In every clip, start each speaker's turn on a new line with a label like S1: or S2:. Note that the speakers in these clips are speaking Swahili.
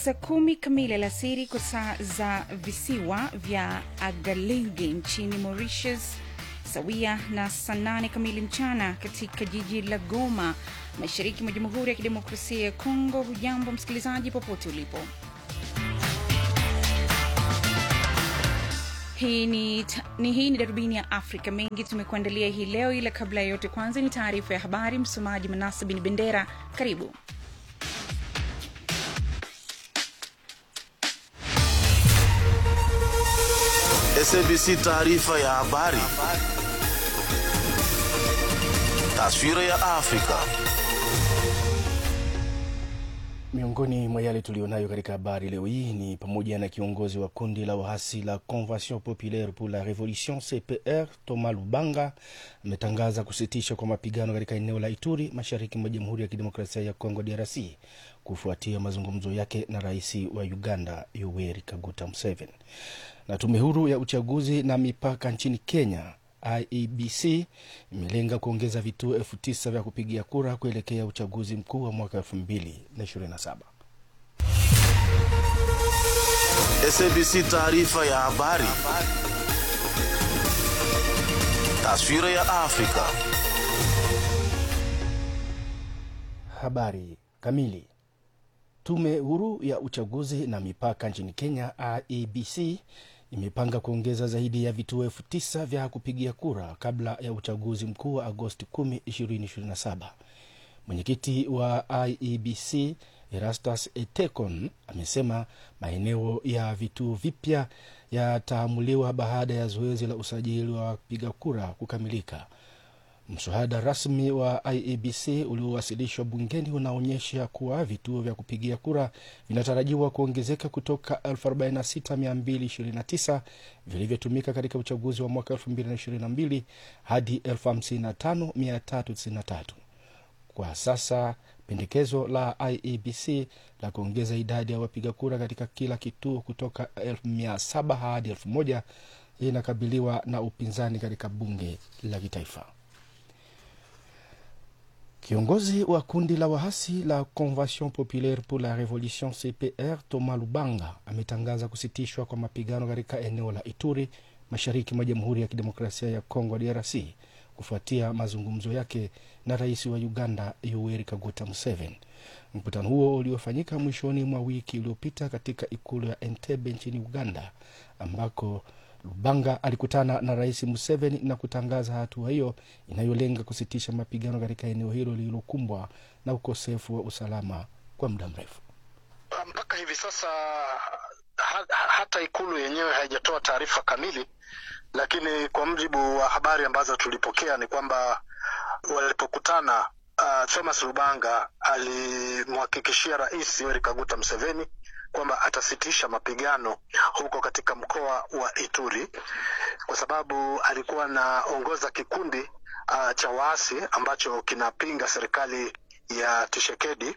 S1: saa kumi kamili alasiri kwa saa za visiwa vya Agalenge nchini Mauritius, sawia na saa nane kamili mchana katika jiji la Goma, mashariki mwa Jamhuri ya Kidemokrasia ya Kongo. Hujambo msikilizaji, popote ulipo. Hii ni, ni, hii ni darubini ya Afrika. Mengi tumekuandalia hii leo, ila kabla ya yote, kwanza ni taarifa ya habari. Msomaji Manasa Bin Bendera, karibu.
S2: SABC taarifa ya habari. Taswira ya Afrika.
S3: Miongoni mwa yale tulionayo katika habari leo hii ni pamoja na kiongozi wa kundi la waasi la Convention Populaire pour la Revolution CPR Thomas Lubanga ametangaza kusitishwa kwa mapigano katika eneo la Ituri mashariki mwa Jamhuri ya Kidemokrasia ya Kongo DRC kufuatia mazungumzo yake na rais wa Uganda Yoweri Kaguta Museveni. Na tume huru ya uchaguzi na mipaka nchini Kenya IEBC imelenga kuongeza vituo elfu tisa vya kupigia kura kuelekea uchaguzi mkuu wa mwaka elfu mbili na ishirini na saba.
S2: SABC taarifa ya habari. Taswira ya Afrika.
S3: Habari kamili. Tume huru ya uchaguzi na mipaka nchini Kenya IEBC imepanga kuongeza zaidi ya vituo elfu tisa vya kupigia kura kabla ya uchaguzi mkuu wa Agosti 10, 2027. Mwenyekiti wa IEBC Erastus Etekon amesema maeneo ya vituo vipya yataamuliwa baada ya zoezi la usajili wa wapiga kura kukamilika. Mswada rasmi wa IEBC uliowasilishwa bungeni unaonyesha kuwa vituo vya kupigia kura vinatarajiwa kuongezeka kutoka 46229 vilivyotumika katika uchaguzi wa mwaka 2022 hadi 55393. Kwa sasa pendekezo la IEBC la kuongeza idadi ya wapiga kura katika kila kituo kutoka 1700 hadi 1000 inakabiliwa na upinzani katika bunge la kitaifa. Kiongozi wa kundi la wahasi la Convention Populaire pour la Revolution CPR Thomas Lubanga ametangaza kusitishwa kwa mapigano katika eneo la Ituri mashariki mwa Jamhuri ya Kidemokrasia ya Kongo DRC kufuatia mazungumzo yake na rais wa Uganda Yoweri Kaguta Museveni. Mkutano huo uliofanyika mwishoni mwa wiki iliyopita katika ikulu ya Entebbe nchini Uganda ambako Lubanga alikutana na rais Museveni na kutangaza hatua hiyo inayolenga kusitisha mapigano katika eneo hilo lililokumbwa na ukosefu wa usalama kwa muda mrefu.
S4: Mpaka hivi sasa ha, hata ikulu yenyewe haijatoa taarifa kamili, lakini kwa mujibu wa habari ambazo tulipokea ni kwamba walipokutana, uh, Thomas Lubanga alimhakikishia rais Yoweri Kaguta Museveni kwamba atasitisha mapigano huko katika mkoa wa Ituri kwa sababu alikuwa anaongoza kikundi uh, cha waasi ambacho kinapinga serikali ya Tshisekedi.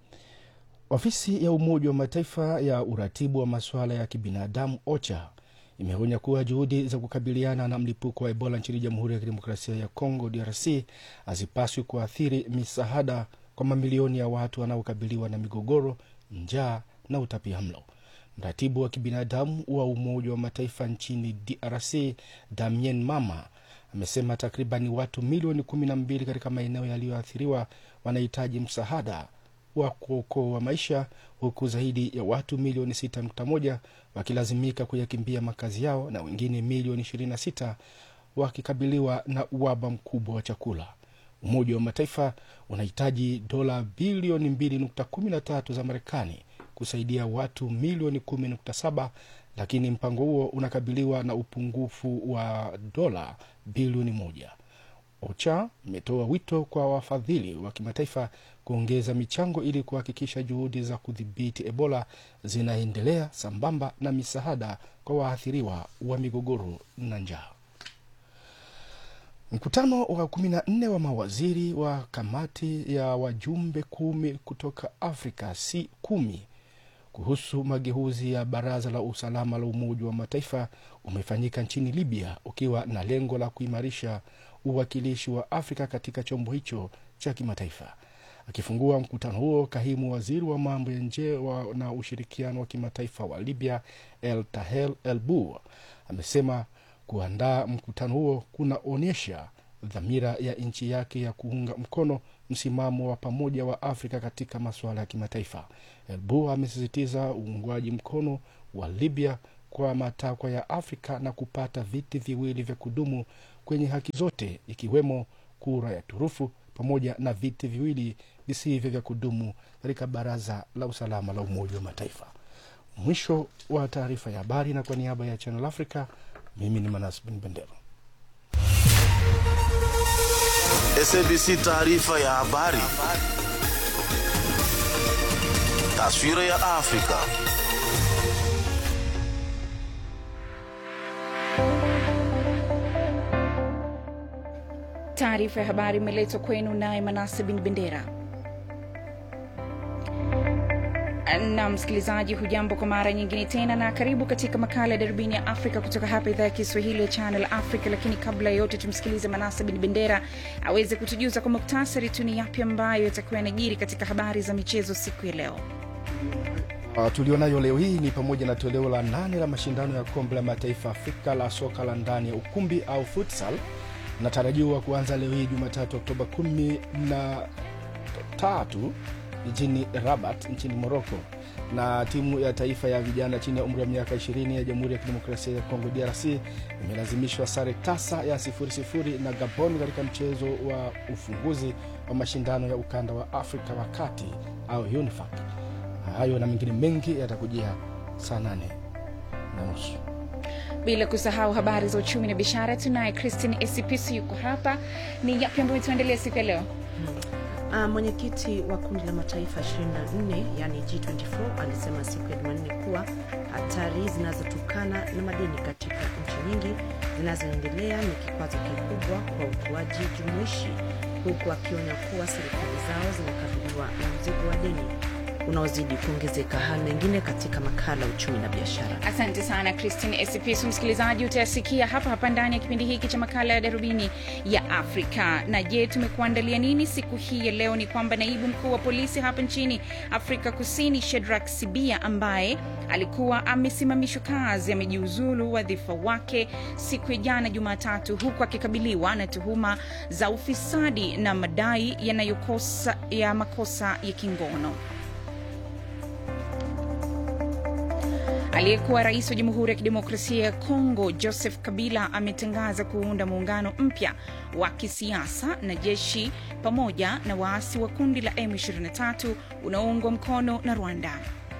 S3: Ofisi ya Umoja wa Mataifa ya uratibu wa masuala ya kibinadamu OCHA imeonya kuwa juhudi za kukabiliana na mlipuko wa Ebola nchini Jamhuri ya Kidemokrasia ya Kongo DRC hazipaswi kuathiri misaada kwa mamilioni ya watu wanaokabiliwa na migogoro, njaa na utapiamlo. Mratibu wa kibinadamu wa Umoja wa Mataifa nchini DRC Damien Mama amesema takribani watu milioni kumi na mbili katika maeneo yaliyoathiriwa wanahitaji msaada wa kuokoa maisha huku zaidi ya watu milioni 6.1 wakilazimika kuyakimbia makazi yao na wengine milioni 26 wakikabiliwa na uhaba mkubwa wa chakula. Umoja wa Mataifa unahitaji dola bilioni 2.13 za Marekani kusaidia watu milioni 10.7 lakini mpango huo unakabiliwa na upungufu wa dola bilioni moja. OCHA imetoa wito kwa wafadhili wa kimataifa kuongeza michango ili kuhakikisha juhudi za kudhibiti Ebola zinaendelea sambamba na misaada kwa waathiriwa wa migogoro na njaa. Mkutano wa kumi na nne wa mawaziri wa kamati ya wajumbe kumi kutoka Afrika si kumi kuhusu mageuzi ya baraza la usalama la Umoja wa Mataifa umefanyika nchini Libya ukiwa na lengo la kuimarisha uwakilishi wa Afrika katika chombo hicho cha kimataifa. Akifungua mkutano huo, kahimu waziri wa mambo ya nje wa, na ushirikiano wa kimataifa wa Libya El Tahel El Bur amesema kuandaa mkutano huo kunaonyesha dhamira ya nchi yake ya kuunga mkono msimamo wa pamoja wa Afrika katika masuala ya kimataifa. El Bur amesisitiza uungwaji mkono wa Libya kwa matakwa ya Afrika na kupata viti viwili vya kudumu kwenye haki zote ikiwemo kura ya turufu pamoja na viti viwili visivyo vya kudumu katika Baraza la Usalama la Umoja wa Mataifa. Mwisho wa taarifa ya habari, na kwa niaba ya Channel Africa, mimi ni Manas Bin Bendera.
S2: SABC taarifa ya habari. Taswira ya Afrika.
S1: Taarifa ya habari imeletwa kwenu naye Manase Bin Bendera. na msikilizaji, hujambo kwa mara nyingine tena, na karibu katika makala ya darubini ya Afrika kutoka hapa idhaa ya Kiswahili ya Channel Africa. Lakini kabla ya yote, tumsikilize Manase Bin Bendera aweze kutujuza kwa muktasari tu ni yapi ambayo yatakuwa yanajiri katika habari za michezo siku ya leo.
S3: Uh, tulionayo leo hii ni pamoja na toleo la nane la mashindano ya kombe la mataifa Afrika la soka la ndani ya ukumbi au futsal natarajiwa kuanza leo hii Jumatatu Oktoba kumi na tatu jijini Rabat nchini Morocco, na timu ya taifa ya vijana chini ya umri wa miaka 20 ya Jamhuri ya Kidemokrasia ya Kongo DRC imelazimishwa sare tasa ya sifuri sifuri na Gabon katika mchezo wa ufunguzi wa mashindano ya ukanda wa Afrika wa kati au UNIFAC. Hayo na mengine mengi yatakujia saa nane na nusu
S1: bila kusahau habari za uchumi na biashara. Tunaye Christine Esipisi yuko hapa. Ni yapi ambayo tuendelea siku ya leo?
S5: Uh, mwenyekiti wa kundi la mataifa 24 yani G24 alisema siku ya Jumanne kuwa hatari zinazotokana na madeni katika nchi nyingi zinazoendelea ni kikwazo kikubwa kwa ukuaji jumuishi, huku akionya kuwa serikali zao zinakabiliwa na mzigo wa deni unaozidi kuongezeka. Hali mengine katika makala uchumi na biashara.
S1: Asante sana Christine Esipis. Msikilizaji, utayasikia hapa hapa ndani ya kipindi hiki cha makala ya darubini ya Afrika. Na je, tumekuandalia nini siku hii ya leo? Ni kwamba naibu mkuu wa polisi hapa nchini Afrika Kusini Shedrak Sibia ambaye alikuwa amesimamishwa kazi amejiuzulu wadhifa wake siku ya jana Jumatatu, huku akikabiliwa na tuhuma za ufisadi na madai yanayokosa ya makosa ya kingono. Aliyekuwa rais wa Jamhuri ya Kidemokrasia ya Kongo Joseph Kabila ametangaza kuunda muungano mpya wa kisiasa na jeshi pamoja na waasi wa kundi la M23 unaoungwa mkono na Rwanda.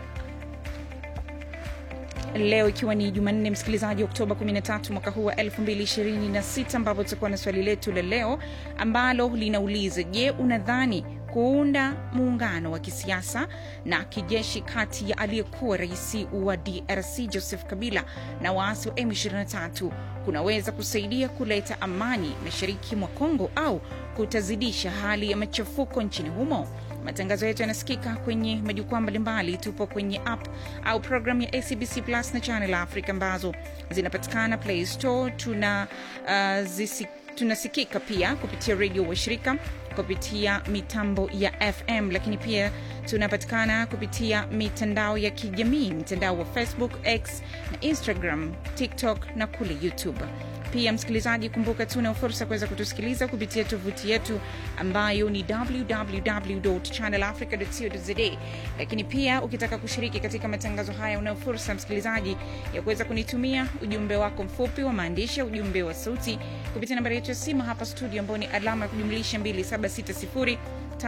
S1: Leo ikiwa ni Jumanne, msikilizaji, Oktoba 13 mwaka huu wa 2026, ambapo tutakuwa na swali letu la leo ambalo linauliza: Je, unadhani kuunda muungano wa kisiasa na kijeshi kati ya aliyekuwa rais wa DRC Joseph Kabila na waasi wa M23 kunaweza kusaidia kuleta amani mashariki mwa Kongo au kutazidisha hali ya machafuko nchini humo? Matangazo yetu yanasikika kwenye majukwaa mbalimbali. Tupo kwenye app au programu ya ACBC Plus na Channel Africa ambazo zinapatikana Play Store. Tuna uh, zisi, tunasikika pia kupitia redio washirika kupitia mitambo ya FM, lakini pia tunapatikana kupitia mitandao ya kijamii, mtandao wa Facebook, X na Instagram, TikTok na kule YouTube. Pia msikilizaji, kumbuka tuna fursa kuweza kutusikiliza kupitia tovuti yetu ambayo ni www.channelafrica.co.za. Lakini pia ukitaka kushiriki katika matangazo haya, unayo fursa msikilizaji ya kuweza kunitumia ujumbe wako mfupi wa maandishi, ujumbe wa sauti kupitia nambari yetu ya simu hapa studio, ambao ni alama ya kujumlisha 2760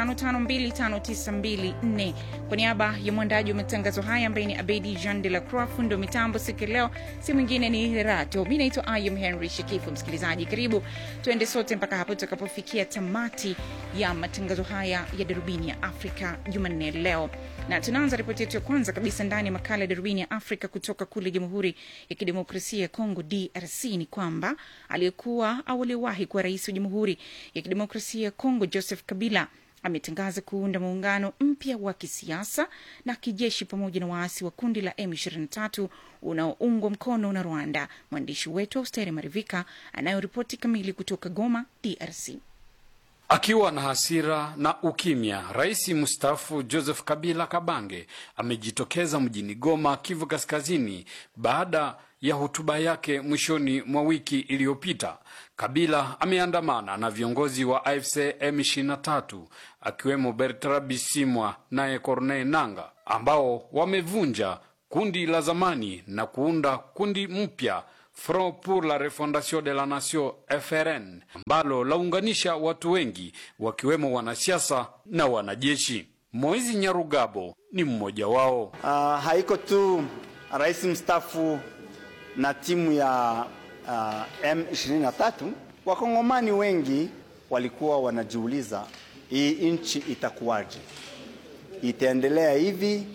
S1: 552594 kwa niaba ya mwandaji wa matangazo haya ambaye ni Abedi Jean de la Croix, fundo mitambo siku ya leo si mwingine ni Rato. Mi naitwa Ayum Henry Shikifu. Msikilizaji, karibu tuende sote mpaka hapo tutakapofikia tamati ya matangazo haya ya darubini ya Afrika Jumanne leo, na tunaanza ripoti yetu ya kwanza kabisa ndani ya makala ya darubini ya Afrika kutoka kule Jamhuri ya Kidemokrasia ya Kongo, DRC. Ni kwamba aliyekuwa au aliyewahi kuwa rais wa Jamhuri ya Kidemokrasia ya Kongo Joseph Kabila ametangaza kuunda muungano mpya wa kisiasa na kijeshi pamoja na waasi wa kundi la M23 unaoungwa mkono na Rwanda. Mwandishi wetu Austeri Marivika anayoripoti kamili kutoka Goma, DRC.
S6: Akiwa na hasira na ukimya, rais mstaafu Joseph Kabila Kabange amejitokeza mjini Goma, Kivu Kaskazini, baada ya hotuba yake mwishoni mwa wiki iliyopita. Kabila ameandamana na viongozi wa AFC M23 akiwemo Bertrand Bisimwa naye Corneille Nanga ambao wamevunja kundi la zamani na kuunda kundi mpya Front pour la Refondation de la Nation FRN ambalo launganisha watu wengi wakiwemo wanasiasa na wanajeshi. Moizi Nyarugabo ni mmoja wao.
S7: Uh, haiko tu rais mstaafu na timu ya uh, M23. Wakongomani wengi walikuwa wanajiuliza hii nchi itakuwaje, itaendelea hivi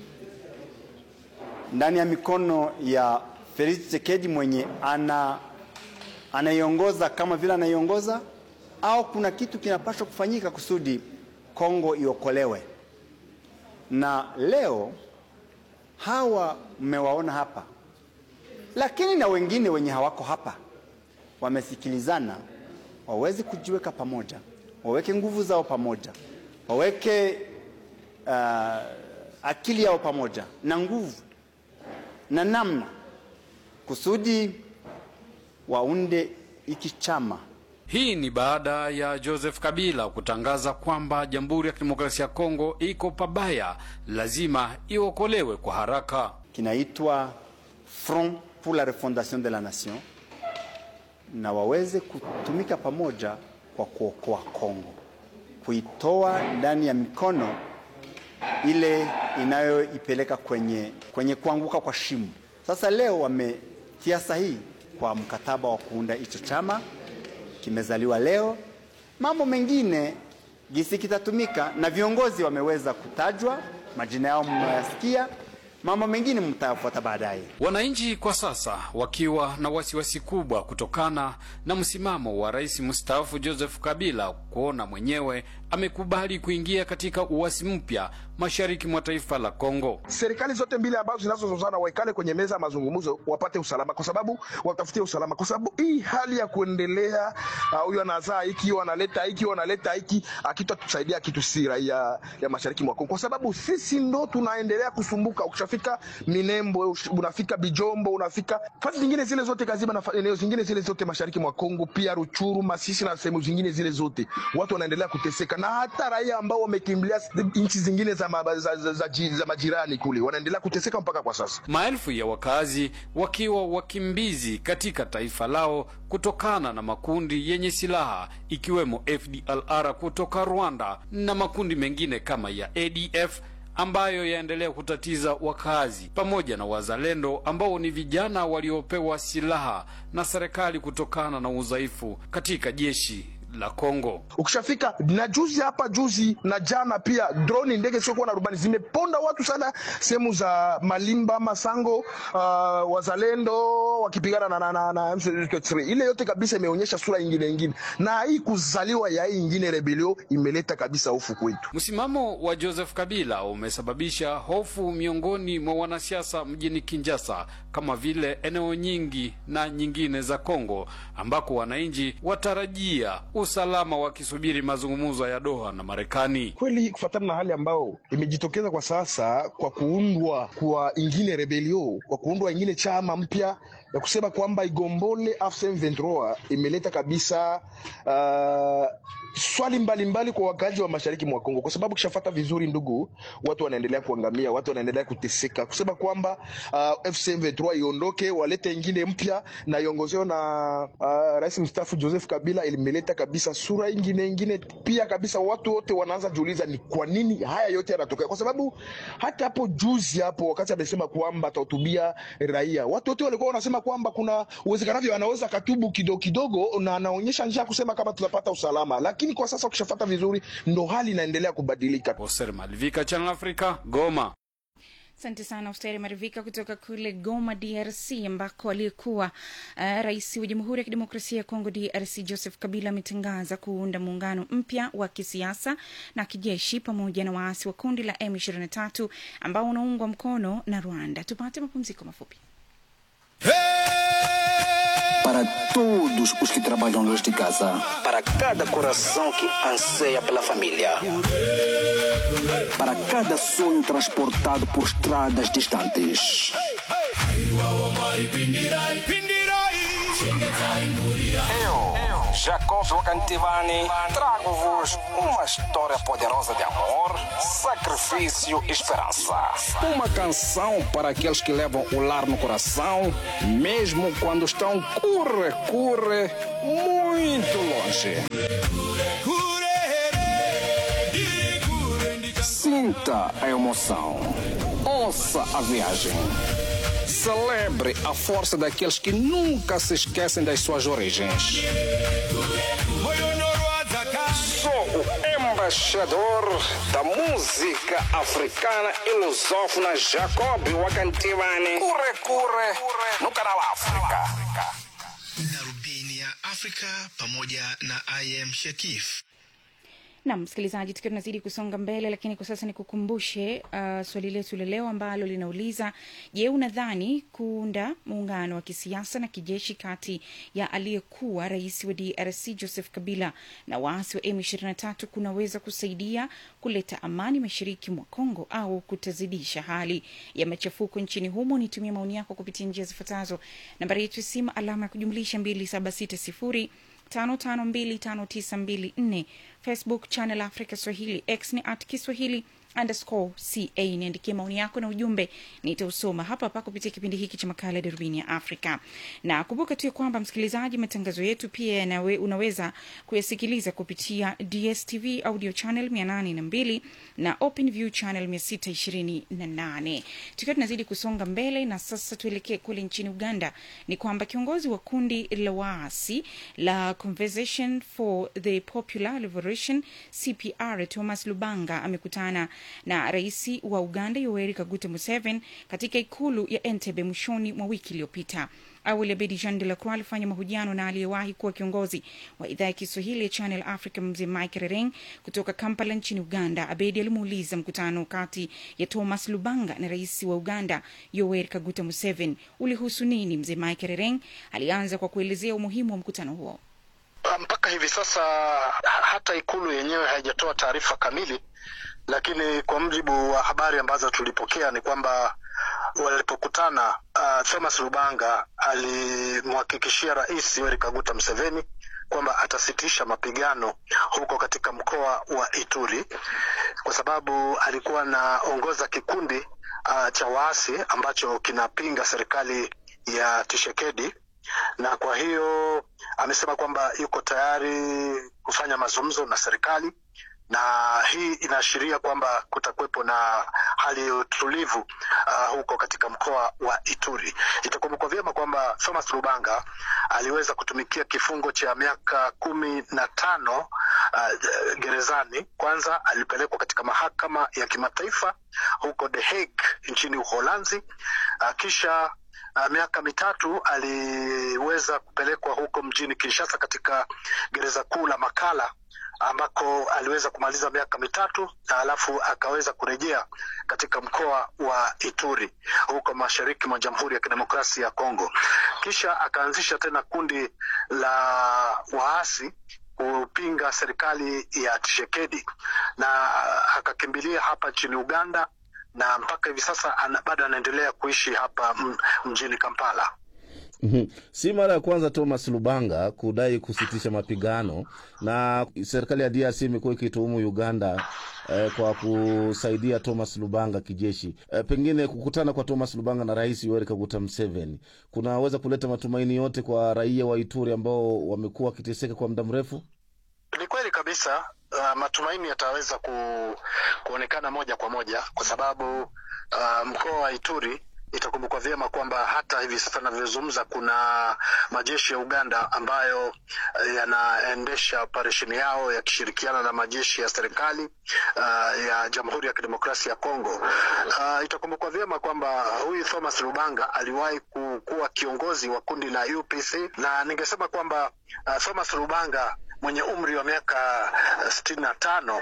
S7: ndani ya mikono ya Felix Tshisekedi mwenye ana anaiongoza kama vile anaiongoza, au kuna kitu kinapaswa kufanyika kusudi Kongo iokolewe. Na leo hawa mmewaona hapa, lakini na wengine wenye hawako hapa wamesikilizana, waweze kujiweka pamoja, waweke nguvu zao pamoja, waweke uh, akili yao pamoja na nguvu na namna kusudi waunde hiki chama.
S6: Hii ni baada ya Joseph Kabila kutangaza kwamba Jamhuri ya Kidemokrasia ya Kongo iko pabaya, lazima iokolewe kwa haraka.
S7: Kinaitwa Front pour la Refondation de la Nation, na waweze kutumika pamoja kwa kuokoa Kongo, kuitoa ndani ya mikono ile inayoipeleka kwenye, kwenye kuanguka kwa shimo. Sasa leo wametia sahihi kwa mkataba wa kuunda hicho chama, kimezaliwa leo. Mambo mengine gisi kitatumika na viongozi wameweza kutajwa, majina yao mnayasikia, mambo mengine mtayafuata baadaye.
S6: Wananchi kwa sasa wakiwa na wasiwasi kubwa kutokana na msimamo wa rais mstaafu Joseph Kabila kuona mwenyewe amekubali kuingia katika uasi mpya mashariki mwa taifa la Kongo.
S8: Serikali zote mbili ambazo zinazozozana waikale kwenye meza ya mazungumzo, wapate usalama, kwa sababu watafutie usalama, kwa sababu hii hali ya kuendelea huyu uh, anazaa hiki, huyu analeta hiki, huyu analeta hiki, akitatusaidia kitu si raia ya mashariki mwa Kongo, kwa sababu sisi ndo tunaendelea kusumbuka. Ukishafika Minembwe, unafika Bijombo, unafika fasi zingine zile zote Kaziba na eneo zingine zile zote mashariki mwa Kongo, pia Ruchuru, Masisi na sehemu zingine zile zote, watu wanaendelea kuteseka, na hata raia ambao wamekimbilia nchi zingine za, ma, za, za, za, za majirani kule wanaendelea kuteseka mpaka kwa sasa.
S6: Maelfu ya wakazi wakiwa wakimbizi katika taifa lao kutokana na makundi yenye silaha ikiwemo FDLR kutoka Rwanda na makundi mengine kama ya ADF ambayo yaendelea kutatiza wakazi pamoja na wazalendo ambao ni vijana waliopewa silaha na serikali kutokana na udhaifu katika jeshi la Kongo.
S8: Ukishafika na juzi hapa juzi na jana pia droni ndege siokuwa na rubani zimeponda watu sana sehemu za Malimba, Masango, uh, wazalendo wakipigana na, na, na, na M23. Ile yote kabisa imeonyesha sura ingine ingine, na hii kuzaliwa ya hii ingine rebelio imeleta kabisa hofu kwetu.
S6: Msimamo wa Joseph Kabila umesababisha hofu miongoni mwa wanasiasa mjini Kinshasa, kama vile eneo nyingi na nyingine za Kongo ambako wananchi watarajia usalama wakisubiri mazungumzo ya Doha na Marekani.
S8: Kweli, kufuatana na hali ambayo imejitokeza kwa sasa, kwa kuundwa kwa ingine rebelio, kwa kuundwa ingine chama mpya ya kusema kwamba igombole AFC M23 imeleta kabisa uh, swali mbalimbali mbali kwa wakazi wa mashariki mwa Kongo, kwa sababu kishafata vizuri, ndugu, watu wanaendelea kuangamia, watu wanaendelea kuteseka, kusema kwamba uh, FC M23 iondoke, walete ingine mpya na iongozewa na uh, rais mstaafu Joseph Kabila, imeleta kabisa sura ingine ingine pia kabisa. Watu wote wanaanza jiuliza ni kwa nini haya yote yanatokea, kwa sababu hata hapo juzi hapo wakati amesema kwamba atahutubia raia, watu wote walikuwa wanasema kwamba kuna uwezekanavyo anaweza katubu kidogo kidogo, na anaonyesha njia kusema kama tutapata usalama, lakini kwa sasa ukishafata vizuri, ndo hali inaendelea kubadilika.
S6: Oser Malvika, Channel Africa, Goma.
S1: Asante sana Usteri Marivika kutoka kule Goma, DRC, ambako aliyekuwa uh, rais wa Jamhuri ya Kidemokrasia ya Kongo, DRC, Joseph Kabila ametangaza kuunda muungano mpya wa kisiasa na kijeshi pamoja na waasi wa kundi la M23 ambao unaungwa mkono na Rwanda. Tupate mapumziko mafupi.
S9: Hey! para todos os que trabalham nesta casa,
S10: para cada coração que anseia pela família.
S9: para cada sonho transportado por estradas distantes.
S10: Eu, Jacob Wakantivani, trago-vos uma história poderosa de amor, sacrifício e esperança. Uma canção para aqueles que levam o lar no coração, mesmo quando estão curre, curre, muito longe. Sinta a emoção. Ouça a viagem. Celebre a força daqueles que nunca se esquecem das suas origens. Sou o embaixador da música africana e lusófona Jacob Wakantivani. Curre, curre, no canal África.
S11: darubini ya afrika pamoja na im shekif
S1: nam msikilizaji tukiwa tunazidi kusonga mbele lakini kwa sasa nikukumbushe uh, swali letu la leo ambalo linauliza je unadhani kuunda muungano wa kisiasa na kijeshi kati ya aliyekuwa rais wa drc joseph kabila na waasi wa m23 kunaweza kusaidia kuleta amani mashariki mwa congo au kutazidisha hali ya machafuko nchini humo nitumie maoni yako kupitia njia zifuatazo nambari yetu ya simu alama ya kujumlisha 2760 552594 facebook channel africa swahili x ni at kiswahili underscore ca niandikie maoni yako na ujumbe nitausoma hapa hapa kupitia kipindi hiki cha makala ya darubini ya afrika na kumbuka tu ya kwamba msikilizaji matangazo yetu pia yanawe, unaweza kuyasikiliza kupitia dstv audio channel 802 na open view channel 628 tukiwa tunazidi kusonga mbele na sasa tuelekee kule nchini uganda ni kwamba kiongozi wa kundi la waasi la conversation for the popular liberation cpr thomas lubanga amekutana na rais wa uganda yoweri kaguta museveni katika ikulu ya entebe mwishoni mwa wiki iliyopita awali abedi jean de la croix alifanya mahojiano na aliyewahi kuwa kiongozi wa idhaa ya kiswahili ya channel africa mzee mike rereng kutoka kampala nchini uganda abedi alimuuliza mkutano kati ya thomas lubanga na rais wa uganda yoweri kaguta museveni ulihusu nini mzee mike rereng alianza kwa kuelezea umuhimu wa mkutano huo
S4: mpaka hivi sasa hata ikulu yenyewe haijatoa taarifa kamili lakini kwa mujibu wa habari ambazo tulipokea ni kwamba walipokutana uh, thomas lubanga alimhakikishia rais yoweri kaguta mseveni kwamba atasitisha mapigano huko katika mkoa wa ituri kwa sababu alikuwa anaongoza kikundi uh, cha waasi ambacho kinapinga serikali ya tishekedi na kwa hiyo amesema kwamba yuko tayari kufanya mazungumzo na serikali na hii inaashiria kwamba kutakuwepo na hali ya utulivu uh, huko katika mkoa wa Ituri. Itakumbukwa vyema kwamba Thomas Lubanga aliweza kutumikia kifungo cha miaka kumi na tano uh, gerezani. Kwanza alipelekwa katika mahakama ya kimataifa huko The Hague nchini Uholanzi, uh, kisha uh, miaka mitatu aliweza kupelekwa huko mjini Kinshasa katika gereza kuu la Makala ambako aliweza kumaliza miaka mitatu na alafu akaweza kurejea katika mkoa wa Ituri huko mashariki mwa Jamhuri ya Kidemokrasia ya Kongo. Kisha akaanzisha tena kundi la waasi kupinga serikali ya Tshisekedi na akakimbilia hapa nchini Uganda na mpaka hivi sasa ana, bado anaendelea kuishi hapa mjini Kampala.
S12: Mhm. si mara ya kwanza Thomas Lubanga kudai kusitisha mapigano, na serikali ya DRC imekuwa ikituhumu Uganda eh, kwa kusaidia Thomas Lubanga kijeshi. Eh, pengine kukutana kwa Thomas Lubanga na Rais Yoweri Kaguta Museveni kunaweza kuleta matumaini yote kwa raia wa Ituri ambao wamekuwa wakiteseka kwa muda mrefu.
S4: Ni kweli kabisa. Uh, matumaini yataweza ku, kuonekana moja kwa moja kwa sababu uh, mkoa wa Ituri itakumbukwa vyema kwamba hata hivi sasa navyozungumza kuna majeshi ya Uganda ambayo uh, yanaendesha operesheni yao yakishirikiana na majeshi ya serikali uh, ya Jamhuri ya Kidemokrasia ya Kongo. Uh, itakumbukwa vyema kwamba huyu Thomas Lubanga aliwahi kuwa kiongozi wa kundi la UPC na ningesema kwamba uh, Thomas Lubanga mwenye umri wa miaka sitini na tano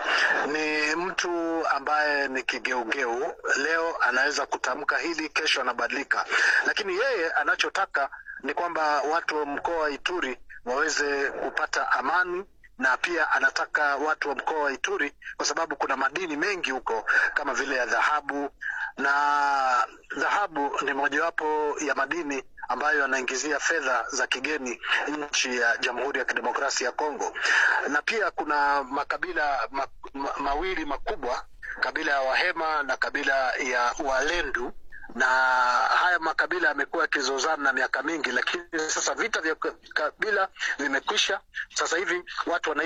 S4: ni mtu ambaye ni kigeugeu. Leo anaweza kutamka hili, kesho anabadilika, lakini yeye anachotaka ni kwamba watu wa mkoa wa Ituri waweze kupata amani na pia anataka watu wa mkoa wa Ituri kwa sababu kuna madini mengi huko kama vile ya dhahabu, na dhahabu ni mojawapo ya madini ambayo yanaingizia fedha za kigeni nchi ya Jamhuri ya Kidemokrasia ya Kongo, na pia kuna makabila ma, ma, mawili makubwa, kabila ya Wahema na kabila ya Walendu na haya makabila yamekuwa yakizozana na miaka mingi, lakini sasa vita vya kabila vimekwisha. Sasa hivi watu wana